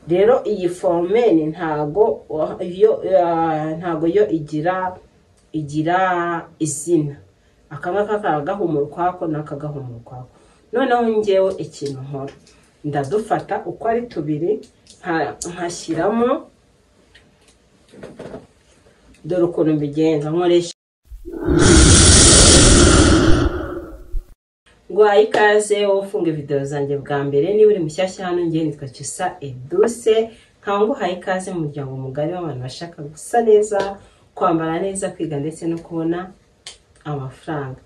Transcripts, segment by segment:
rero iyi foromeni ntago wa- yo ah, ntago yo igira igira izina aka ngaka karagahumura ukwako n'akagahumura ukwako noneho ngewe ikintu nkora ndadufata uko ari tubiri nka- nkashyiramo dore ukuntu mbigenza nkoresha Guhaye ikaze wowe ufunga video zanjye bwa mbere niba uri mushyashya hano ngewe nitwa Cyusa Eduse nkaba nguhaye ikaze mu muryango mugari w'abantu bashaka gusa neza kwambara neza kwiga ndetse no kubona amafaranga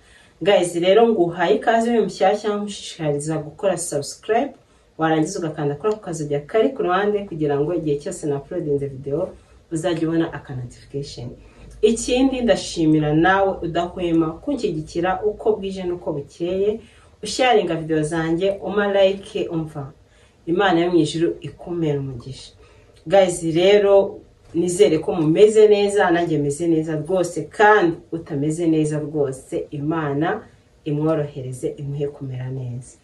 guys rero nguhaye ikaze uri mushyashya nkushishikariza gukora subscribe warangiza ugakanda kuri ako kazajya kari ku ruhande kugira ngo igihe cyose na uploadinze video uzajya ubona aka notification ikindi ndashimira nawe udahwema kunshyigikira uko bwije n'uko bukeye usharinga video zanjye uma like umva imana yo mu ijuru ikumera umugisha guys rero nizere ko mumeze neza nanjye meze neza rwose kandi utameze neza rwose imana imworohereze imuhe kumera neza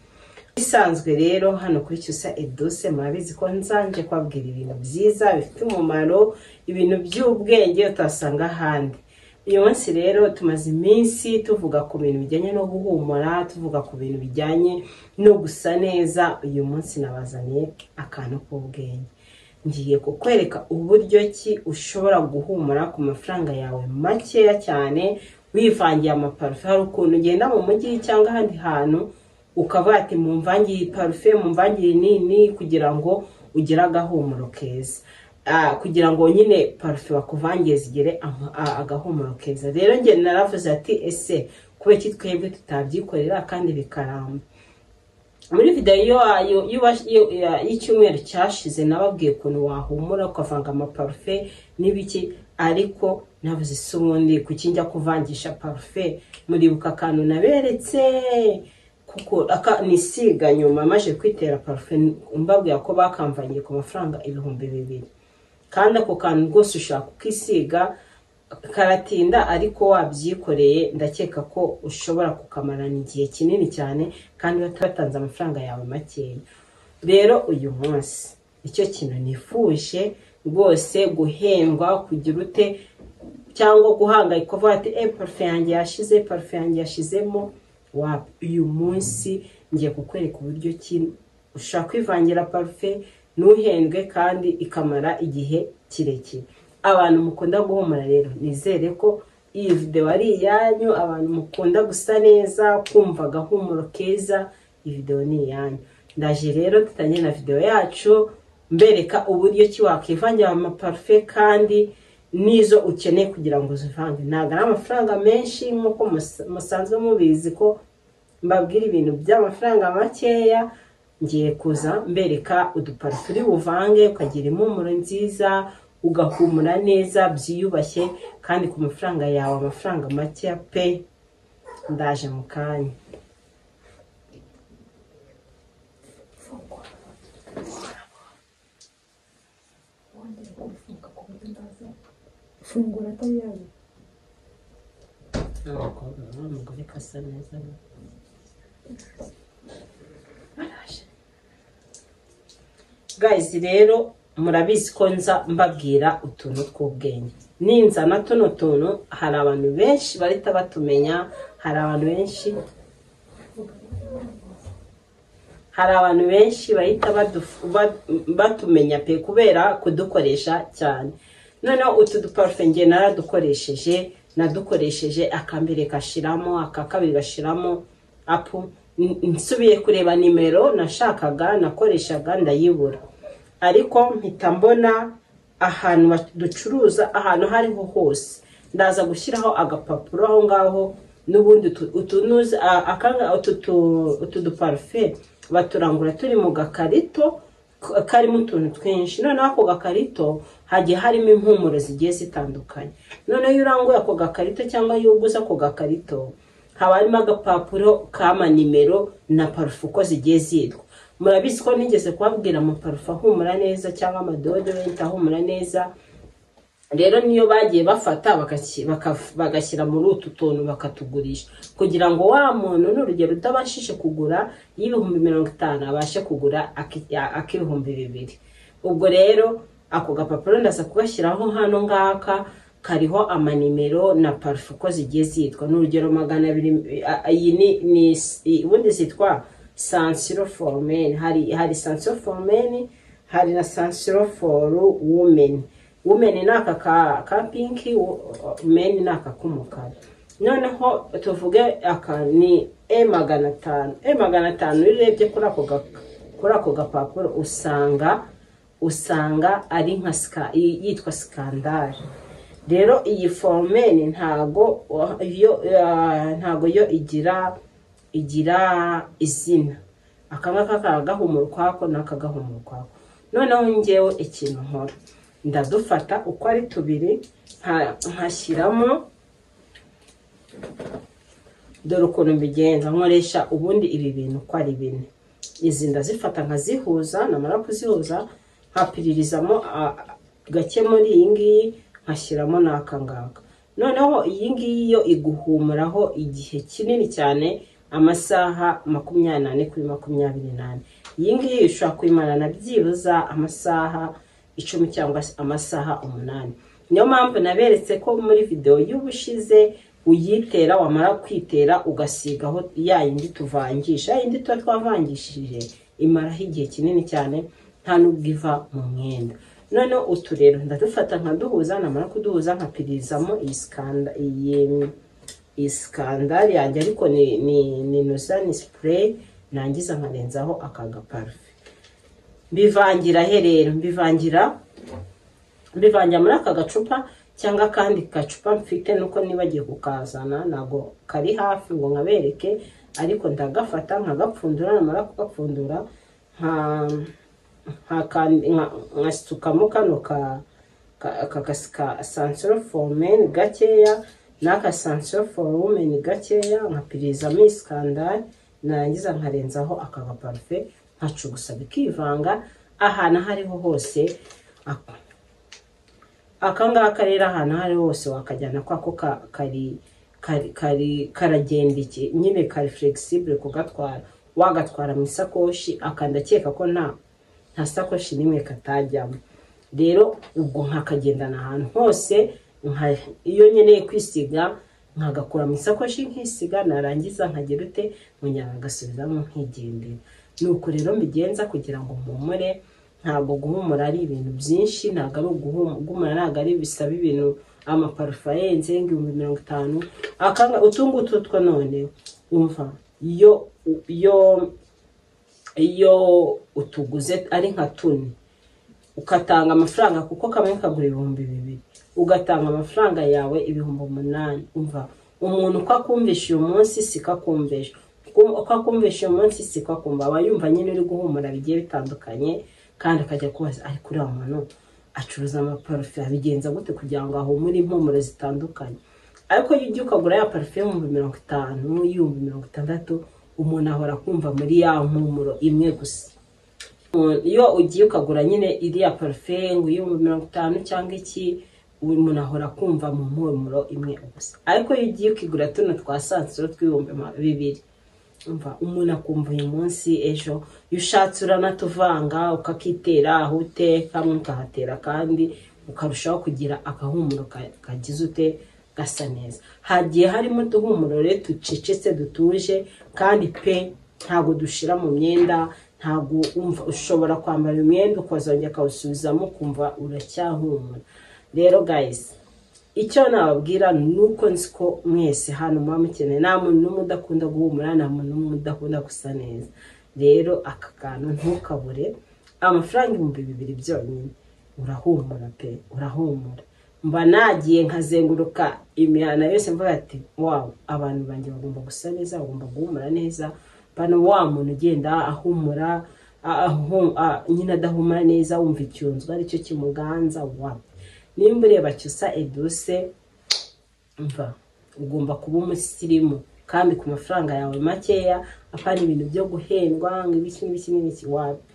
bisanzwe rero hano kuri cyusa eduse murabizi ko nzanje kubabwira ibintu byiza bifite umumaro ibintu by'ubwenge utasanga ahandi uyu munsi rero tumaze iminsi tuvuga ku bintu bijyanye no guhumura tuvuga ku bintu bijyanye no gusa neza uyu munsi nabazaniye akantu k'ubwenge ngiye kukwereka uburyo ki ushobora guhumura ku mafaranga yawe makeya cyane wivangiye amaparufe hari ukuntu ugenda mu mujyi cyangwa ahandi hantu ukaba ati mumvangire parufe mumvangire nini kugira ngo ugire agahumuro keza Ah, kugira ngo nyine parufe bakuvangiye zigere ama- a- agahumuro keza rero njye naravuze ati ese kubera iki twebwe tutabyikorera kandi bikaramba muri videwo yayo y'uwa- y'u- ya- y'icyumweru cyashize nababwiye ukuntu wahumura ukavanga amaparufe n'ibiki ariko navuze isi ubundi kuki njya kuvangisha parufe muribuka akantu naberetse kuko aka nisiga nyuma maje kwitera parufe mbabwira ko bakamvangiye ku mafaranga ibihumbi bibiri kandi ako kantu rwose ushaka ukisiga karatinda ariko wabyikoreye ndakeka ko ushobora kukamarana igihe kinini cyane kandi batanze amafaranga yawe makeya rero uyu munsi icyo kintu nifuje rwose guhendwa kugira ute cyangwa guhangayika uvuga ati e parufe yanjye yashize parufe yanjye yashizemo wa uyu munsi ngiye kukwereka uburyo ki ushobora kwivangira parufe ntuhendwe kandi ikamara igihe kirekire abantu mukunda guhumura rero nizere ko iyi videwo ari iyanyu abantu mukunda gusa neza kumva agahumuro keza iyi videwo ni iyanyu ndaje rero dutangire na videwo yacu mbereka uburyo ki wakwivangira amaparufe kandi n'izo ukeneye kugira ngo uzivange ntabwo ari amafaranga menshi nk'uko mus- musanzwe mubizi ko mbabwira ibintu by'amafaranga makeya ngiye kuza mbereka uduparufe uri buvange ukagira impumuro nziza ugahumura neza byiyubashye kandi ku mafaranga yawe amafaranga makeya pe ndaje mu kanya fungura atari yayo Abakobwa baba umugore kasa neza we. Baraje. guys rero murabizi ko nza mbabwira utuntu tw'ubwenge ninzana tuno tuntu hari abantu benshi barita batumenya hari abantu benshi hari abantu benshi bahita baduf- ba- batumenya pe kubera kudukoresha cyane noneho utu duparufe nge naradukoresheje nadukoresheje akambere gashiramo aka kabiri gashiramo apu N- nsubiye kureba nimero nashakaga nakoreshaga ndayibura ariko mpita mbona ahantu bac- ducuruza ahantu aho ariho hose ndaza gushyiraho agapapuro aho ngaho n'ubundi utu- utunuzi a- akanga- utu tu- utu duparufe baturangura turi mu gakarito k- karimo utuntu twinshi noneho ako gakarito hagiye harimo impumuro zigiye zitandukanye noneho iyo uranguye ako gakarito cyangwa iyo uguze ako gakarito haba harimo agapapuro kama nimero na parufe uko zigiye zitwa murabizi ko nigeze kubabwira amaparufe ahumura neza cyangwa amadodorenti ahumura neza rero niyo bagiye bafata bagaki- baka- bagashyira muri utu tuntu bakatugurisha kugira ngo wa muntu n'urugero utabashije kugura y'ibihumbi mirongo itanu abashe kugura aki- ak'ibihumbi bibiri ubwo rero ako gapapuro ndaza kugashyiraho hano ngaka kariho amanimero na parufe uko zigiye zitwa n'urugero magana abiri a- a- iyi ni ni i- ubundi zitwa sansiro foromeni hari hari sansiro foromeni hari na sansiro foru wumeni wumeni ni aka ka- ka pinki meni ni aka k'umukara noneho tuvuge aka ni e magana atanu e magana atanu iyo urebye kuri ako ga- kuri ako gapapuro usanga usanga ari nka sika- yi- yitwa sikandari rero iyi foromeni ntago wa- yo ah, ntago yo igira igira izina aka ngaka karagahumura ukwako n'aka gahumura ukwako noneho ngewe ikintu nkora ndadufata uko ari tubiri nka- nkashyiramo dore ukuntu mbigenza nkoresha ubundi ibi bintu uko ari bine izi ndazifata nkazihuza namara kuzihuza nkapiririzamo ah, gake muri iyi ngiyi nkashyiramo n'aka ngaka noneho iyi ngiyi yo iguhumuraho igihe kinini cyane amasaha makumyabiri n'ane kuri makumyabiri n'ane iyi ngiyi ushobora kuyimarana byibuza amasaha icumi cyangwa se amasaha umunani niyo mpamvu naberetse ko muri videwo y'ubushize uyitera wamara kwitera ugasigaho ya yindi tuvangisha ya yindi tuba twavangishije imaraho igihe kinini cyane nta n'ubwo iva mu mwenda noneho utu rero ndadufata nkaduhuza namara kuduhuza nkapirizamo iyi sikanda iyi iyi sikandari yanjye ariko ni ni ni nusa ni sipureyi nangiza nkarenzaho aka gaparufe mbivangira he rero mbivangira mbivangira muri aka gacupa cyangwa akandi gacupa mfite nuko nibagiye kukazana ntabwo kari hafi ngo nkabereke ariko ndagafata nkagapfundura namara kugapfundura nka- nkakandi- nka- nkasukamo kano ka ka- aka gasi- ka sansiro foru meni gakeya n'aka sansiro foru wumeni gakeya nkapirizamo isikandari narangiza nkarenzaho aka gaparufe nkacugusa bikivanga ahantu aho ariho hose ak- aka ngaka rero ahantu aho ari hose wakajyana kwako ka- kari kari kari karagenda iki nyine kari flegisibure kugatwara wagatwara mu isakoshi akandakeka ko nta nta sakoshi n'imwe katajyamo rero ubwo nkakagendana ahantu hose nka- iyo nkeneye kwisiga nkagakura mu isakoshi nkisiga narangiza nkagira ute munyara agasubizamo nkigendera nuko rero mbigenza kugira ngo mpumure ntabwo guhumura ari ibintu byinshi ntabwo ari uguhumura ntabwo ari bisaba ibintu amaparufe arenze nk'ibihumbi mirongo itanu akanga utungutu two none umva iyo iyo iyo utuguze ari nka tune ugatanga amafaranga kuko kamwe kagura ibihumbi bibiri ugatanga amafaranga yawe ibihumbi umunani umva umuntu uko akumvisha uyu munsi siko akumvisha uko akumvisha uyu munsi siko akumva aba yumva nyine uri guhumura bigiye bitandukanye kandi akajya kubaza ariko uriya muntu acuruza amaparufe abigenza gute kugira ngo ahumure impumuro zitandukanye ariko iyo ujya ukagura ya parufe y'ibihumbi mirongo itanu y'ibihumbi mirongo itandatu umuntu ahora kumva muri ya mpumuro imwe gusa iyo ugiye ukagura nyine iriya parufe ngo iy'ibihumbi mirongo itanu cyangwa iki umuntu ahora kumva mu mpumuro imwe gusa ariko iyo ugiye ukigura tuno twa sansiro tw'ibihumbi ma- bibiri umva umuntu akumva uyu munsi ejo iyo ushatse uranatuvanga ukakitera aho uteka mukahatera kandi ukarushaho kugira agahumuro ka- kagize ute gasa neza hagiye harimo uduhumuro rero ducecetse dutuje kandi pe ntabwo dushira mu myenda ntabwo umva ushobora kwambara umwenda ukazongera akawusubizamo ukumva uracyahumura rero guys icyo nababwira ni uko nzi ko mwese hano muba mukeneye nta muntu n'umwe udakunda guhumura nta muntu n'umwe udakunda gusa neza rero aka kantu ntukabure amafaranga ibihumbi bibiri byonyine urahumura pe urahumura mba nagiye nkazenguruka imihana yose mvuga ati wawe abantu banjye bagomba gusa neza bagomba guhumura neza bano wa muntu ugenda ahumura a- ahu- a- nyine adahumura neza wumva icyunzwe aricyo kimuganza wawe nimba ureba cyusa eduse mva ugomba kuba umusirimu kandi ku mafaranga yawe makeya apana ibintu byo guhendwa ngo ibiki n'ibiki n'ibiki wapi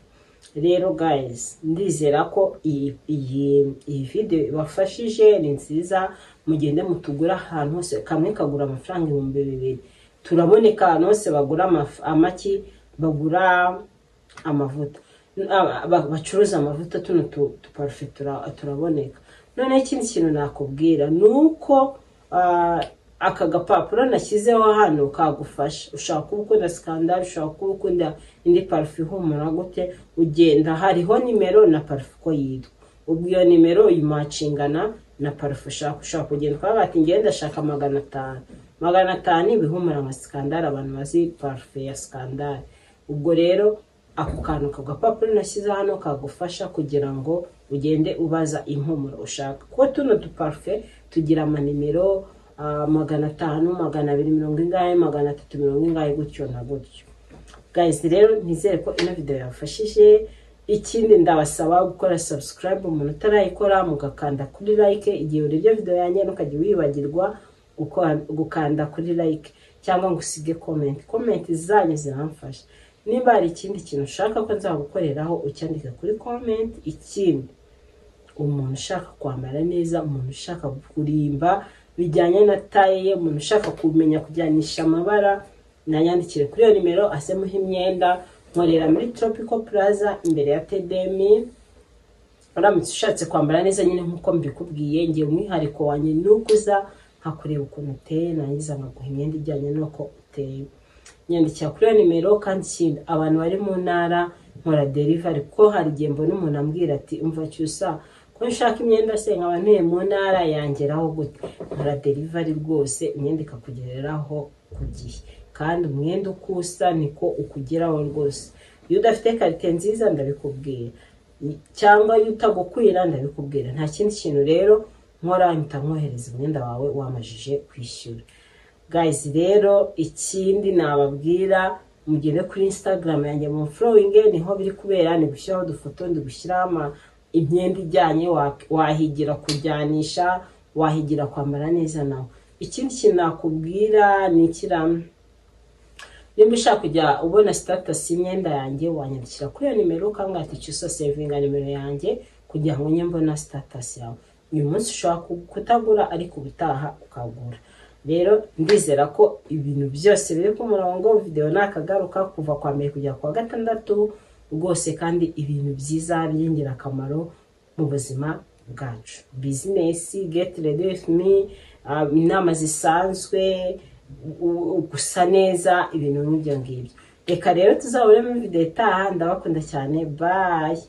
rero guys ndizera ko iyi iyi iyi video ibafashije ni nziza mugende mutugure ahantu hose kamwe kagura amafaranga ibihumbi bibiri turaboneka ahantu hose bagura amaf- amaki bagura amavuta aba- ba- bacuruza amavuta tuno tu- tuparufe tura- turaboneka noneho ikindi kintu nakubwira ni uko ah, aka gapapuro nashyizeho hano kagufasha ushaka kuba ukunda sikandari ushaka kuba ukunda indi parufe ihumura gute ugenda hariho nimero na parufe uko yitwa ubwo iyo nimero yumacingana na parufe ushaka ushaka kugenda ukavuga ati ngewe ndashaka magana atanu magana atanu ibihumura nka sikandari abantu bazi parufe ya sikandari ubwo rero ako kantu ku gapapuro nashyize hano kagufasha kugira ngo ugende ubaza impumuro ushaka kuko tuno duparufe tugira amanimero ah, magana atanu magana abiri mirongo ingahe magana atatu mirongo ingahe gutyo na gutyo gayizi rero nizere ko ino video yafashije ikindi ndabasaba gukora subscribe umuntu utarayikora mugakanda kuri like igihe urebye video yanjye ntukajya wibagirwa guko- gukanda kuri like cyangwa ngo usige comment comment zanyu ziramfasha nimba hari ikindi kintu ushaka ko nzagukoreraho ucyandika kuri comment ikindi umuntu ushaka kwambara neza umuntu ushaka kurimba bijyanye na taye ye umuntu ushaka kumenya kujyanisha amabara nayandikire kuri iyo nimero asemuho imyenda nkorera muri tropical plaza imbere ya tedemi uramutse ushatse kwambara neza nyine nk'uko mbikubwiye ngiye umwihariko wanjye ni uko uza nkakureba ukuntu uteye narangiza nkaguha imyenda ijyanye n'uko uteye nyandikira kuri iyo nimero kandi ikindi abantu bari mu ntara nkora derivari kuko hari igihe mbona umuntu ambwira ati umva cyusa ko nshaka imyenda se nkaba ntuye mu ntara yangeraho gute nkora derivari rwose imyenda ikakugereraho ku gihe kandi umwenda uko usa niko ukugeraho rwose iyo udafite karite nziza ndabikubwira cyangwa iyo utagukwira ndabikubwira nta kindi kintu rero nkora mpita nkohereza umwenda wawe wamajije kwishyura guys rero ikindi nababwira mugende kuri instagram yanjye mu flowing niho biri kubera ni gushyiraho udufoto ndi gushyiraho ama- imyenda ijyanye wa- wahigira kujyanisha wahigira kwambara neza nawe ikindi kintu nakubwira ni ikiramu nimba ushaka kujya ubona sitatasi y'imyenda yanjye wanyandikira kuri iyo nimero ukanga ati cyusa sevinga nimero yanjye kugira ngo njye mbona sitatasi yawe uyu munsi ushobora ku- kutagura ariko ubutaha ukagura rero ndizera ko ibintu byose biri ku murongo videwo nakagaruka kuva kwa mbere kugera kwa gatandatu rwose kandi ibintu byiza by'ingirakamaro mu buzima bwacu bizinesi geti redi wifu mi ah, inama zisanzwe u- u- gusa neza ibintu nk'ibyo ngibyo reka rero tuzabonemo videwo itaha ndabakunda cyane bayi